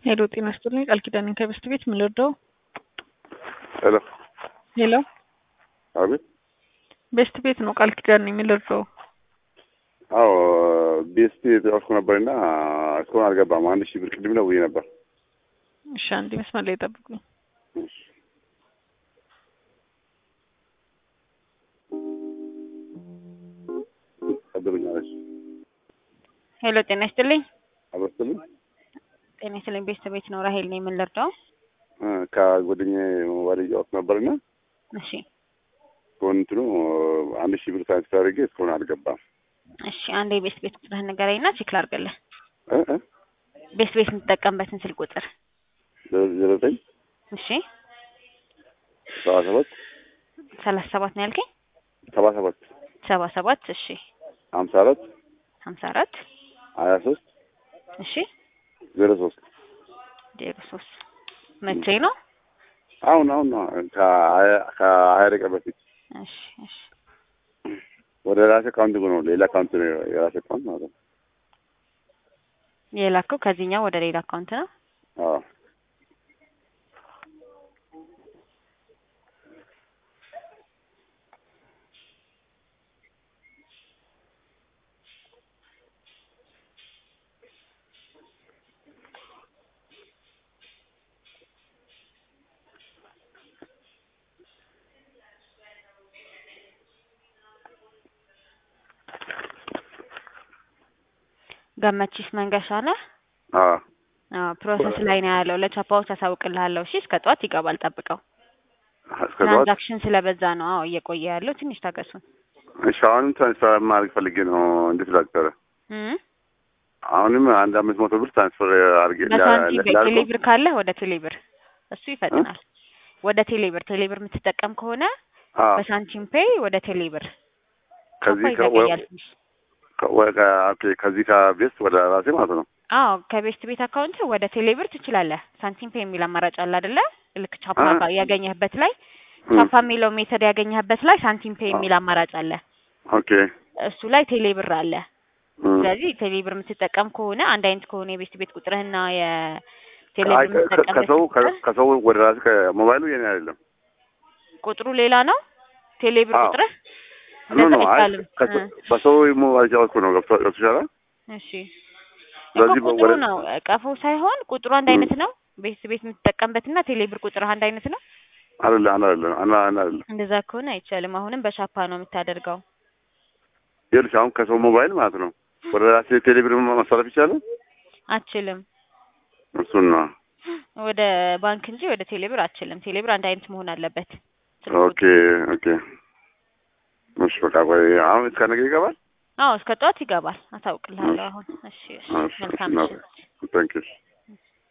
ሄሎ ጤና ይስጥልኝ ቃል ኪዳን ከበስት ቤት ምን ልርዳው? ሄሎ ሄሎ አቤት። ቤስት ቤት ነው ቃል ኪዳን የሚል ልርዳው? አዎ ቤስት የተጫወትኩ ነበርና እስካሁን አልገባም። አንድ ሺህ ብር ቅድም ነው ብዬ ነበር። እሺ አንድ መስመር ላይ ጠብቁኝ። እሺ። ቀጥሉኛለች። ሄሎ ጤና ይስጥልኝ። አበስትልኝ ጤና ይስጥልኝ። ቤስት ቤት ነው ራሄል ነኝ። ምን ልርዳው? ከጓደኛዬ ሞባይል እያወቅ ነበርና እሺ እስካሁን እንትኑ አንድ ሺህ ብር ትራንስፈር አድርጌ እስካሁን አልገባም። እሺ አንድ የቤስት ቤት ቁጥርህን ንገረኝና ቼክ ላድርግልህ። እ እ ቤስት ቤት የምትጠቀምበትን ስልክ ቁጥር። ዜሮ ዘጠኝ እሺ ሰባ ሰባት ሰላሳ ሰባት ነው ያልከኝ? ሰባ ሰባት ሰባ ሰባት እሺ ሀምሳ አራት ሀምሳ አራት ሀያ ሶስት እሺ ዜሮ ሶስት ዜሮ ሶስት መቼ ነው? አሁን አሁን ነው ከሀያ ከሀያ ደቂቃ በፊት እሺ እሺ ወደ ራሴ አካውንት ነው ሌላ አካውንት ነው የራሴ አካውንት ማለት ነው። የላከው ከዚህኛው ወደ ሌላ አካውንት ነው። አዎ ገመቺስ መንገሻ ነህ? አዎ አዎ ፕሮሰስ ላይ ነው ያለው። ለቻፓዎች አሳውቅልሃለሁ። እሺ እስከ ጠዋት ይገባል፣ ጠብቀው። እስከ ጠዋት ትራንዛክሽን ስለበዛ ነው። አዎ እየቆየ ያለው ትንሽ ታገሱን። እሺ አሁንም ትራንስፈር ማድረግ ፈልጌ ነው። እንዴት ላድርግ? እም አሁንም አንድ አምስት መቶ ብር ትራንስፈር አድርጌ በሳንቲም ላድርገው? በቴሌብር ካለ ወደ ቴሌብር እሱ ይፈጥናል። ወደ ቴሌብር ቴሌብር የምትጠቀም ከሆነ አዎ በሳንቲም ፔይ ወደ ቴሌብር ከዚህ ቻፓ ይዘገያል ትንሽ። ከ- ወ- ከ- ኦኬ ከዚህ ከቤስት ወደ ራሴ ማለት ነው። አዎ ከቤስት ቤት አካውንት ወደ ቴሌብር ትችላለህ። ሳንቲም ፔይ የሚል አማራጭ አለ አይደለ? ልክ ቻፓ አ- ጋር ያገኘህበት ላይ እም፣ ቻፓ የሚለው ሜተድ ያገኘህበት ላይ ሳንቲም ፔይ የሚል አማራጭ አለ። ኦኬ እሱ ላይ ቴሌብር አለ። እም። ስለዚህ ቴሌብር የምትጠቀም ከሆነ አንድ አይነት ከሆነ የቤስት ቤት ቁጥርህና አይ፣ የቴሌብር ከ- ከ- የምትጠቀምበት ከሰው ቁጥር ከ- ከሰው ወደ ራሴ ከሞባይሉ የኔ አይደለም። ቁጥሩ ሌላ ነው። ቴሌብር አዎ። ቁጥርህ ኖ ኖ እንደዛ አይ አይባልም። ከሰ- እ በሰው ሞባይል ጫወትኩ ነው ገብቶ ገብቶሻል? እሺ እኮ ስለዚህ ቁጥሩ ወደ- ነው ቀፎ ሳይሆን ቁጥሩ አንድ እም። አይነት ነው። ቤት ቤት የምትጠቀምበትና ቴሌብር ቁጥርህ አንድ አይነት ነው። አይደለ አንድ አይደለም አንድ አንድ አይደለም። እንደዛ ከሆነ አይቻልም። አሁንም በሻፓ ነው የምታደርገው። ይኸውልሽ አሁን ከሰው ሞባይል ማለት ነው ወደ ራሴ ቴሌብር ማስተላለፍ ይቻላል? አችልም እሱን ነው። ወደ ባንክ እንጂ ወደ ቴሌብር አችልም። ቴሌብር አንድ አይነት መሆን አለበት። ኦኬ ኦኬ። እሺ በቃ ቆይ አሁን እስከ ነገ ይገባል? አዎ እስከ ጠዋት ይገባል። አሳውቅልሃለሁ አሁን። እሺ እሺ እሺ፣ መልካም እሺ፣ ምሽት። ታንኪዩ